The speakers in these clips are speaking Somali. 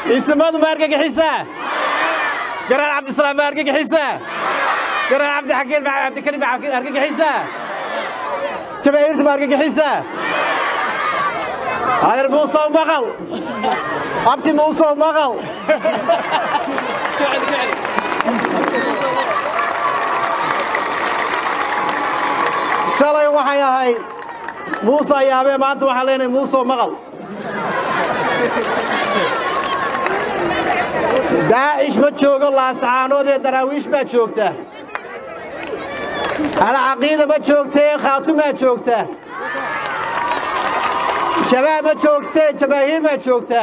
isimadu ma argagixisaa garaan cabdisalaam ma argagixisaa garaan cabdixakiin ma cabdikarim ma argagixisaa jamaahiirtu ma argagixisaa adeer muusow maqal abti muusow maqal shalay waxay ahayd muuse ayaabee maanta waxaan leenahay muusow maqal daacish ma joogo laasacaanood ee daraawiish baa joogta alcaqiida ma joogtee khaatumaa joogta shabaab ma joogtee jamaahiir baa joogta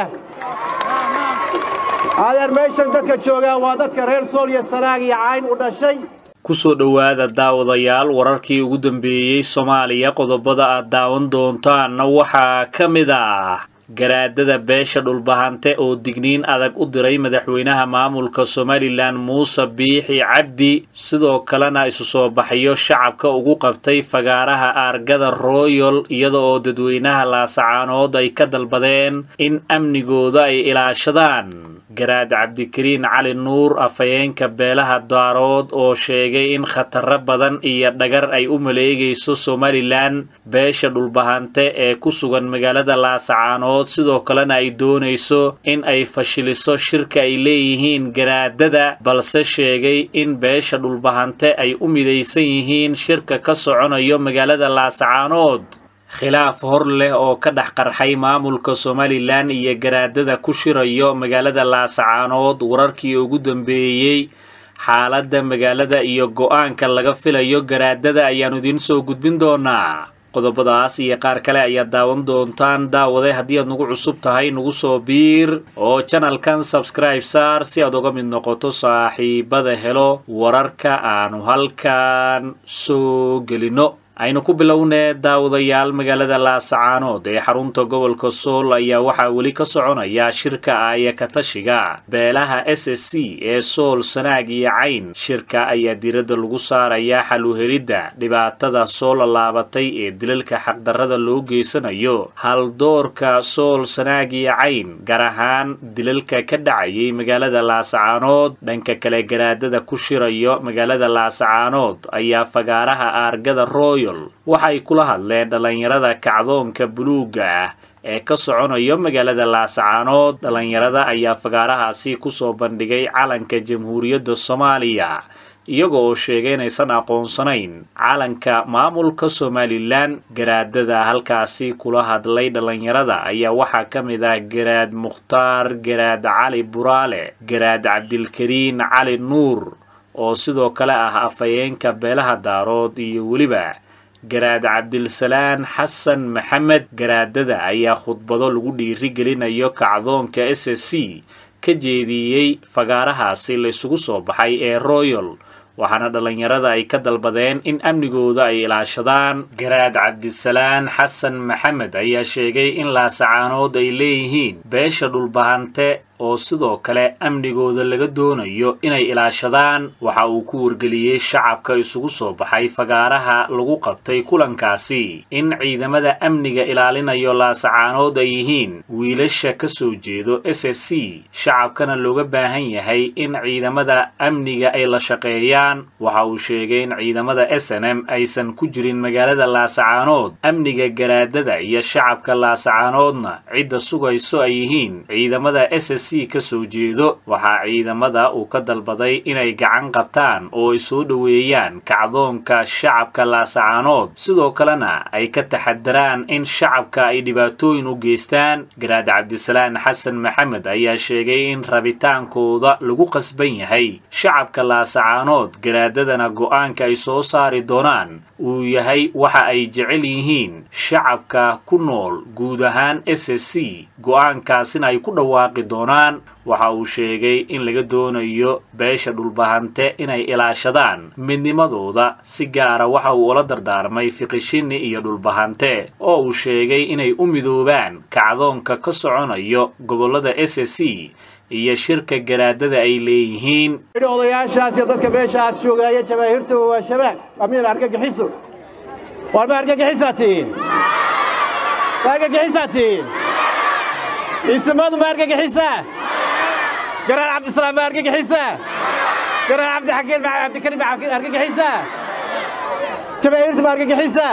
adeer meeshan dadka joogaa waa dadka reer sool iyo sanaag iyo cayn u dhashay kusoo dhowaada daawadayaal wararkii ugu dambeeyey soomaaliya qodobada aad daawan doontaanna waxaa ka mid ah garaadada beesha dhulbahante oo digniin adag u diray madaxweynaha maamulka somalilan muuse biixi cabdi sidoo kalena isu soo baxyo shacabka ugu qabtay fagaaraha aargada royal iyada oo dadweynaha laasacaanood ay ka dalbadeen in amnigooda ay ilaashadaan garaad cabdikariin cali nuur afhayeenka beelaha daarood oo sheegay in khataro badan iyo dhagar ay u maleegayso somalilan beesha dhulbahante ee ku sugan magaalada laasacaanood sidoo kalena ay doonayso in ay fashiliso shirka ay leeyihiin garaadada balse sheegay in beesha dhulbahante ay u midaysan yihiin shirka ka soconayo magaalada laasacaanood khilaaf hor leh oo ka dhex qarxay maamulka somalilan iyo garaadada ku shirayo magaalada laasacaanood wararkii ugu dambeeyey xaaladda magaalada iyo go-aanka laga filayo garaadada ayaannu idiin soo gudbin doonaa qodobadaas iyo qaar kale ayaad daawan doontaan daawaday haddii aad nagu cusub tahay nagu soo biir oo janalkan sabskribe saar si aad uga mid noqoto saaxiibada helo wararka aanu halkan soo gelino aynu ku bilownee daawadayaal magaalada laasacaanood ee xarunta gobolka sool ayaa waxaa weli ka soconaya shirka aaya katashiga beelaha s s c ee sool sanaag iyo cayn shirka ayaa diiradda lagu saarayaa xaluhelidda dhibaatada soo lallaabatay ee dilalka xaqdarrada loo geysanayo haldoorka sool sanaag iyo cayn gaar ahaan dilalka ka dhacayay magaalada laasacaanood dhanka kale garaadada ku shirayo magaalada laasacaanood ayaa fagaaraha aargada roy waxay kula hadleen dhallinyarada kacdoonka buluugga ah ee ka soconayo magaalada laasacaanood dhallinyarada ayaa fagaarahaasi kusoo bandhigay calanka jamhuuriyadda soomaaliya iyaga oo sheegay inaysan aqoonsanayn calanka maamulka somalilan garaadada halkaasi kula hadlay dhallinyarada ayaa waxaa ka mid ah garaad mukhtaar garaad cali buraale garaad cabdilkariin cali nuur oo sidoo kale ah afhayeenka beelaha daarood iyo weliba garaad cabdilsalaan xasan maxamed garaadada ayaa khudbado lagu dhiirigelinayo kacdoonka s s c ka jeediyey fagaarahaasi laysugu soo baxay ee royal waxaana dhallinyarada ay ka dalbadeen in amnigooda ay ilaashadaan garaad cabdisalaan xasan maxamed ayaa sheegay in laasacaanood ay leeyihiin beesha dhulbahante oo sidoo kale amnigooda laga doonayo inay ilaashadaan waxa uu ku wargeliyey shacabka isugu soo baxay fagaaraha lagu qabtay kulankaasi in ciidamada amniga ilaalinayo laasacaanood ay yihiin wiilasha ka soo jeedo s s c shacabkana looga baahan yahay in ciidamada amniga ay la shaqeeyaan waxa uu sheegay in ciidamada s n m aysan ku jirin magaalada laasacaanood amniga garaadada iyo shacabka laasacaanoodna cidda sugayso ay yihiin ciidamada s c ka soo jeedo waxaa ciidamada uu ka dalbaday inay gacan qabtaan oo ay soo dhoweeyaan kacdoonka shacabka laasacaanood sidoo kalena ay ka taxadaraan in shacabka ay dhibaatooyin u geystaan garaad cabdisalaan xasan maxamed ayaa sheegay in rabitaankooda lagu qasban yahay shacabka laasacaanood garaadadana go-aanka ay soo saari doonaan uu yahay waxa ay jecel yihiin shacabka ku nool guud ahaan s s c go-aankaasina ay ku dhawaaqi doonaan waxa uu sheegay in laga doonayo beesha dhulbahante inay ilaashadaan midnimadooda si gaara waxa uu ula dardaarmay fiqishini iyo dhulbahante oo uu sheegay inay u midoobaan kacdoonka ka soconayo gobollada s s c iyo shirka garaadada ay leeyihiin odayaashaas iyo dadka meeshaas joogaaya jamaahiirtuba waa shabaab amiin argagixiso war ma argagixisaa tihiin ma argagixisaa tihiin isimadu ma argagixisaa garaad cabdisalaam baa argagixiisa garaad cabdixakiin maca cabdikarim baa argagixiisa jamaahiirta baa argagixiisa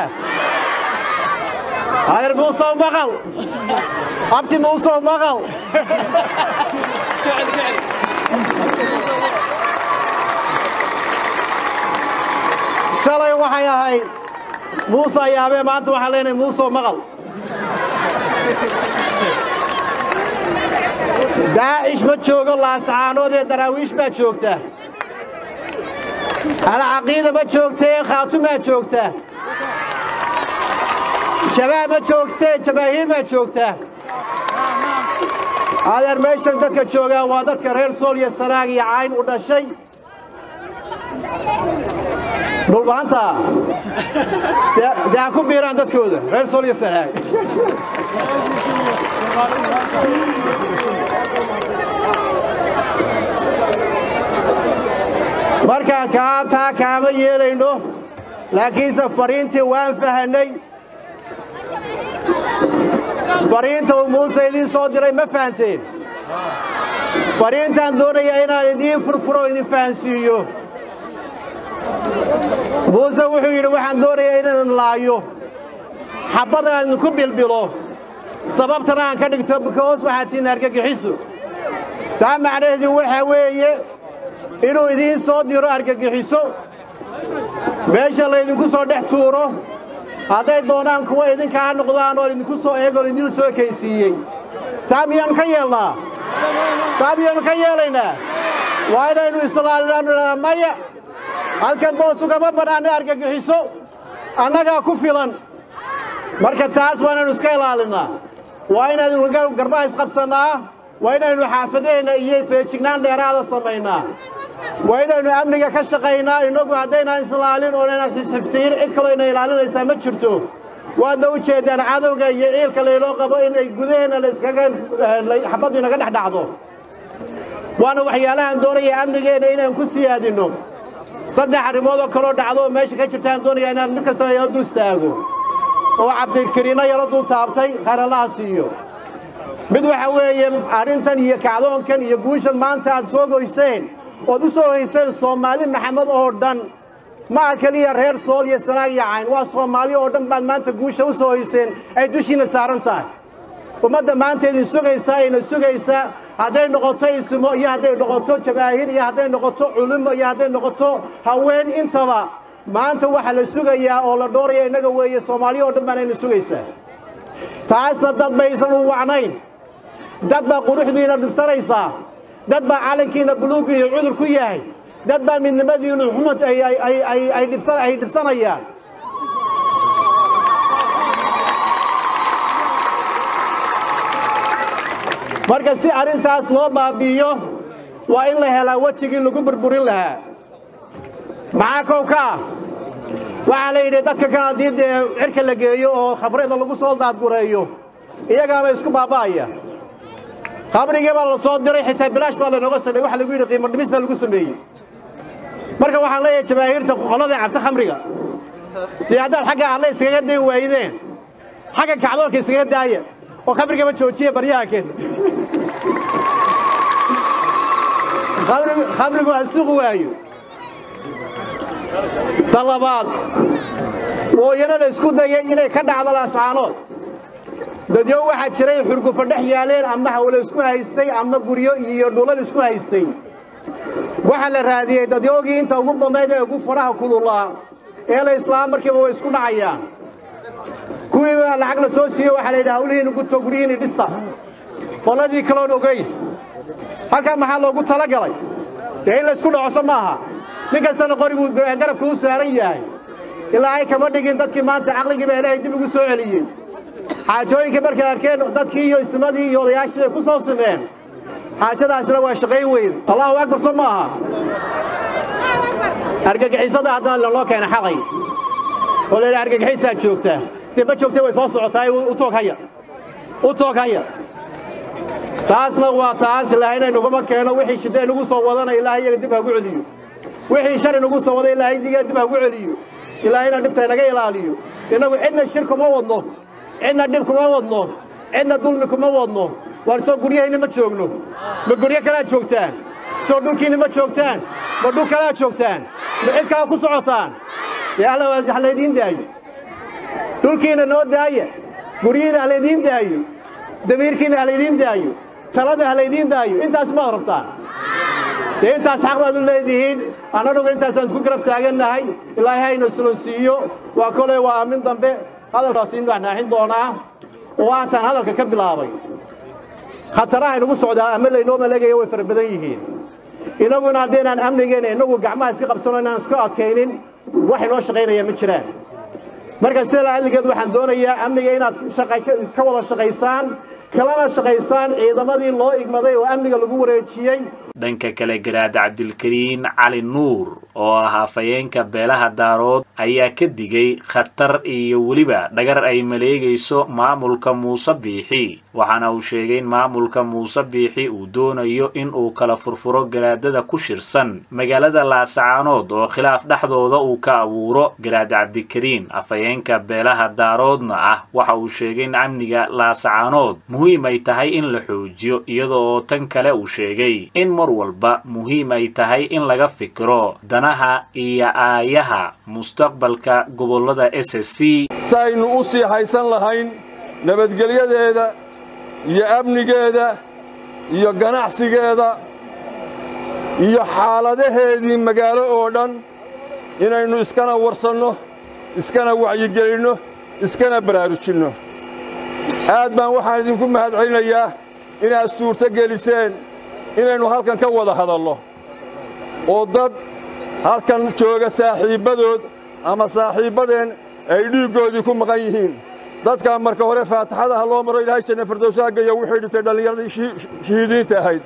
adeer muusow maqal abti muusow maqal shalay waxay ahayd muuse ayaabee maanta waxaan leenahay muusow maqal daacish ma joogo laascaanood ee daraawiish baa joogta alcaqiida ma joogtee khaatumaa joogta shabaab ma joogtee jamaahiir baa joogta adeer meeshan dadka joogaa waa dadka reer sool iyo sanaag iyo cayn u dhashay dhulbahanta dee ha ku biiraan dadkooda reer sool iyo sanaag markaa kaa taa kaama yeelayno laakiinse fariintii waan fahannay fariinta uu muuse idiin soo diray ma fahanteen fariintaan doonaya inaan idiin furfuro idin fahansiiyo muuse wuxuu yidhi waxaan doonayaa inaan laayo xabbada aan idinku bilbilo sababtana aan ka dhigto bikoos waxaad tihiin argagixiso taa macnaheedu waxaa weeye inuu idiin soo diro argagixiso meesha laydinku soo dhex tuuro hadday doonaan kuwa idinka ha noqdaan oo idinku soo eegoo idin soo ekaysiiyey taa miyaannu ka yeelnaa taa miyaannu ka yeelaynaa waa inaynu islaalinaanu maya halkan boos ugama bannaanna argagixiso annagaa ku filan marka taas waa inaynu iska ilaalinnaa waa inaynu garbaha isqabsannaa waa inaynu xaafadaheenna iyo feejignaan dheeraada samaynaa waa inaynu amniga ka shaqaynaa innagu haddaynaan islaalin oo inaynan xisxiftiin cid kaloo ina ilaalinaysaa ma jirto waadna u jeeddaan cadowga iyo ciilka laynoo qabo inay gudaheenna laiskaga xabaddu inaga dhex dhacdo waana waxyaalahaan doonaya amnigeenna inaan ku siyaadinno saddex arrimoodoo kaloo dhacdo oo meesha ka jirtaan doonaya inaan mid kastaba yaro dul istaago oo cabdikariinno yaro dul taabtay khayralaha siiyo mid waxa weeye arrintan iyo kacdoonkan iyo guushan maanta aad soo goyseen ood u soo hayseen soomaali maxamed oo dhan ma aha keliya reer sool iyo sanaag iyo cayn waa soomaali oo dhan baad maanta guusha u soo hayseen ay dushiinna saaran tahay ummadda maanta idin sugaysaa ayna sugaysaa hadday noqoto ismo iyo hadday noqoto jamaahiir iyo hadday noqoto culimo iyo hadday noqoto haween intaba maanta waxa la sugayaa oo la dhooraya innaga weeye soomaaliya oo dhan baanayna sugaysaa taasna dad baysan u wacnayn dad baa quruxdiina dhibsanaysaa dad baa calankiina buluugiiyo cudur ku yahay dad baa midnimadiinu xumad ay dhibsanayaan marka si arrintaas loo baabi'iyo waa in la helaa wejigii lagu burburin lahaa maxaa kow ka ah waxaa la yidhi dadka kan haddii dee cirka la geeyo oo khabrada lagu soo daadgureeyo iyagaaba isku baaba'aya khamrigii baa la soo diray xitaa bilaash baa lanooga sadhay waxa lagu yidhi qiimo dhimis baa lagu sameeyey marka waxaan leeyahay jamaahiirta qolada cabta khamriga dee haddaad xagga alle iskaga dayn waayideen xagga kacdoonka iskaga daaya oo khamrigaba joojiya baryaha ken khamrigu ha suqi waayo ta labaad wooyana la isku dayay inay ka dhacdo laascaanood dadyo waxaa jiray xurgufo dhex yaaleen ama hawlo isku haystay ama guryo iyo dhulal isku haystay waxaa la raadiyey dadyoogii inta ugu badnayd ee ugu faraha kululaa ee la islaam markiiba way isku dhacayaan kuwii baa lacag la soo siiyey waxaa la yidhi hawlihiinu guto guryihiinni dhista qoladii kaloon ogeyn halkaa maxaa loogu talagalay dee in la isku dhacoso maaha nin kastana qoriguu garabka u saaran yahay ilaahay kama dhigin dadkii maanta caqligii baa ilaahay dib ugu soo celiyey xaajooyinka markay arkeen dadkii iyo ismadii iyo odayaashii bay ku soo simeen xaajadaasna waa shaqayn weyn allahu akbar so maaha argagixisada haddana lanoo keena xalay oo la yidhaha argagixisaa joogtaa dee ma joogtay way soo socotaa u toog haya u toog haya taasna waa taas ilaahay inaguma keeno wixii shida inagu soo wadana ilaahay iyaga dib hagu celiyo wixii shar inagu soo wada ilaahay diga dib hagu celiyo ilaahayna dhibta inaga ilaaliyo innagu cidna shir kuma wadno cidna dhib kuma wadno cidna dulmi kuma wadno waar soo guryahayna ma joogno ma guryo kalaad joogtaan soo dhulkiinna ma joogtaan ma dhul kalaad joogtaan ma cid kalaa ku socotaan dee alla ha laydiin daayo dhulkiinna noo daaya guryihiinna ha laydiin daayo damiirkiinna ha laydiin daayo talada ha laydiin daayo intaas maad rabtaan dee intaas xaq baad u leedihiin annanuga intaasaan ku garab taagannahay ilaahay hayna silonsiiyo waa koley waa aamin dambe hadalkaas in naxnaaxin doonaa oo aantaan hadalka ka bilaabay khataraha inagu socdaa ama laynoo maleegaya way fara badan yihiin innaguna haddaynaan amnigeena innagu gacmaha iska qabsano inaan iska adkaynin wax inoo shaqaynaya ma jiraan marka sida adligeed waxaan doonayaa amniga inaad ka wada shaqaysaan kalana shaqaysaan ciidamadii loo igmaday oo amniga lagu wareejiyey dhanka kale garaad cabdilkariin cali nuur oo ah afhayeenka beelaha daarood ayaa ka digay khatar iyo weliba dhagar ay maleegayso maamulka muuse biixi waxaana uu sheegay in maamulka muuse biixi uu doonayo in uu kala furfuro garaadada ku shirsan magaalada laasacaanood oo khilaaf dhexdooda uu ka abuuro garaad cabdikariin afhayeenka beelaha daaroodna ah waxa uu sheegay in amniga laasacaanood muhiim ay tahay in la xoojiyo iyada oo tan kale uu sheegay in mar walba muhiim ay tahay in laga fikiro danaha iyo aayaha mustaqbalka gobollada s s c saynu u sii haysan lahayn nabadgelyadeeda iyo amnigeeda iyo ganacsigeeda iyo xaaladaheedii magaalo oo dhan inaynu iskana warsanno iskana wacyigelinno iskana baraarujinno aad baan waxaan idinku mahad celinayaa inaad suurto geliseen inaynu halkan ka wada hadalno oo dad halkan jooga saaxiibbadood ama saaxiibbadeen ay dhiiggoodii ku maqan yihiin dadkaa marka hore faataxadaha loo maro ilaahay janna firdowsaha geeyo wuxuu dhintay dhallinyaradii shahiidiinta ahayd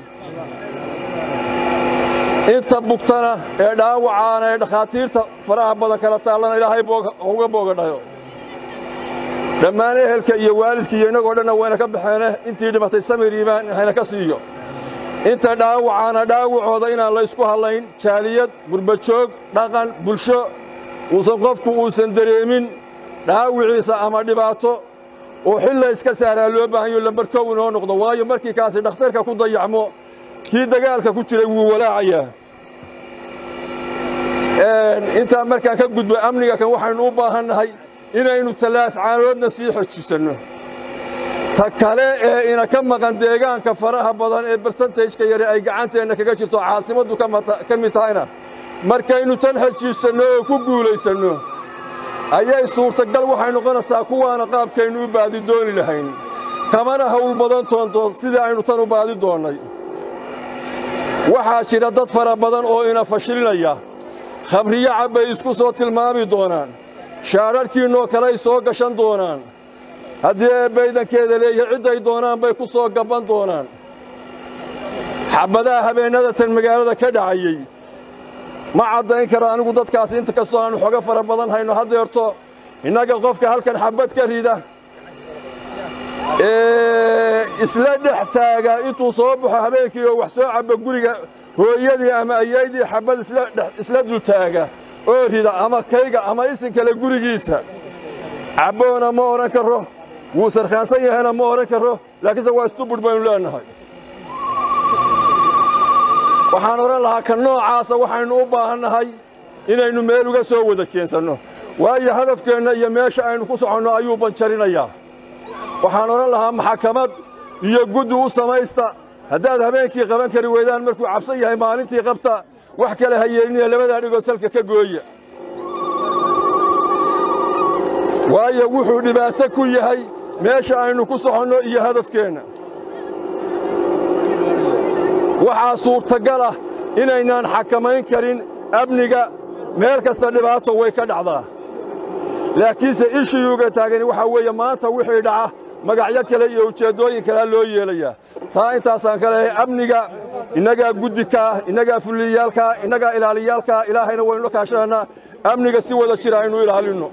inta bugtana ee dhaawacaana ee dhakhaatiirta faraha badan kala taallana ilaahay uga boogadhayo dhammaan ehelka iyo waalidka iyo innagoo dhanna wayna ka baxeene intii dhimatay samiriibaan hayna ka siiyo inta dhaawacaana dhaawacooda inaan laysku hadlayn jaaliyad gurbajoog dhaqan bulsho uusan qofku uusan dareemin dhaawiciisa ama dhibaato oo xilla iska saaraa loo baahanyo lambar kow inoo noqdo waayo markii kaasi dhakhtarka ku dayacmo kii dagaalka ku jiray wuu walaacayaa intaa markaan ka gudbo amniga kan waxaynu u baahannahay inaynu tallaascaanoodna sii xojisanno ta kale ee ina ka maqan deegaanka faraha badan ee barsantajka yare ay gacanteenna kaga jirto caasimaddu ka mid tahayna markaynu tan xejiisanno oo ku guulaysanno ayay suurtagal waxay noqonaysaa kuwaana qaabkaynu u baadi dooni lahayn kamana hawl badan toonto sidii aynu tan u baadi doonnay waxaa jira dad fara badan oo ina fashilinaya khamriyo cabbay isku soo tilmaami doonaan shaadharhkiinnoo kaley soo gashan doonaan haddii eebbaydankeeda leeyahay cidday doonaan bay ku soo gabban doonaan xabbadaha habeennada tan magaalada ka dhacayey ma caddayn karo anigu dadkaas inta kastoo aannu xogo fara badan hayno haddeerto innaga qofka halkan xabbad ka rida ee isla dhex taaga intuu soo baxo habeenkii oo wax soo cabba guriga hooyadii ama ayaydii xabbad isla dultaaga oo rida ama kayga ama isin kale gurigiisa cabboona ma odhan karro wuu sarkhaansan yahayna ma odhan karro laakiinse waa istubudh baynu leennahay waxaan odhan lahaa ka noocaasa waxaynu u baahannahay inaynu meel uga soo wada jeensanno waayo hadafkeenna iyo meesha aynu ku soconno ayuu banjarinayaa waxaan odhan lahaa maxakamad iyo guddi u samaysta haddaad habeenkii qaban kari weydaan markuu cabsan yahay maalintii qabta wax kale ha yeelinaya labadaa dhigoo salka ka gooya waayo wuxuu dhibaato ku yahay meesha aynu ku soconno iyo hadafkeenna waxaa suurtagal ah inaynaan xakamayn karin amniga meel kasta dhibaato way ka dhacdaa laakiinse ishiyuuga taagani waxaa weeye maanta wixii dhaca magacyo kale iyo ujeeddooyin kalea loo yeelayaa taa intaasaan ka leehay amniga innagaa guddikaa innagaa fuliyaalkaa innagaa ilaaliyaalkaa ilaahayna waynu kaashananaa amniga si wada jira aynu ilaalinno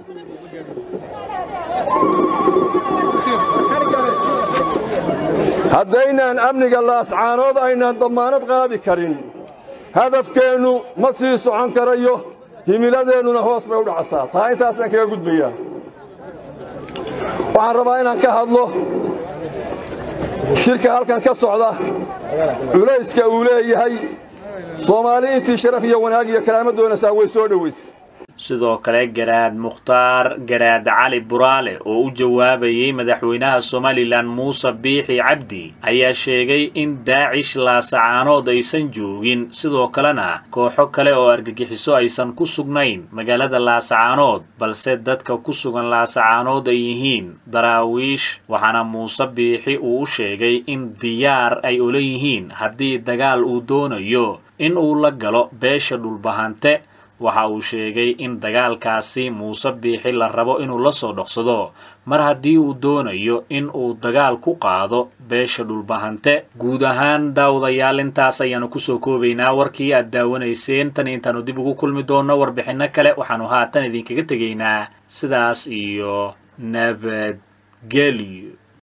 haddaynaan amniga laascaanood aynaan dammaanad qaadi karin hadafkeennu ma sii socon karayo himiladeennuna hoos bay u dhacasaa taa intaasaan kaga gudbayaa waxaan rabaa inaan ka hadlo shirka halkan ka socda culayska uu leeyahay soomaali intii sharaf iyo wanaag iyo karaamo doonaysaa way soo dhowaysay sidoo kale garaad mukhtaar garaad cali buraale oo u jawaabayey madaxweynaha somalilan muuse biixi cabdi ayaa sheegay in daacish laasacaanood aysan joogin sidoo kalena kooxo kale oo argagixiso aysan ku sugnayn magaalada laasacaanood balse dadka ku sugan laasacaanood ay yihiin daraawiish waxaana muuse biixi uu u sheegay in diyaar ay ula yihiin haddii dagaal uu doonayo in uu la galo beesha dhulbahante waxa uu sheegay in dagaalkaasi muuse biixi la rabo inuu la soo dhoqsado mar haddii uu doonayo in uu dagaal ku qaado beesha dhulbahante guud ahaan daawadayaal intaas ayaanu kusoo koobaynaa warkii aad daawanayseen tan intaanu dib ugu kulmi doonno warbixinno kale waxaanu haatan idinkaga tegaynaa sidaas iyo nabadgelyo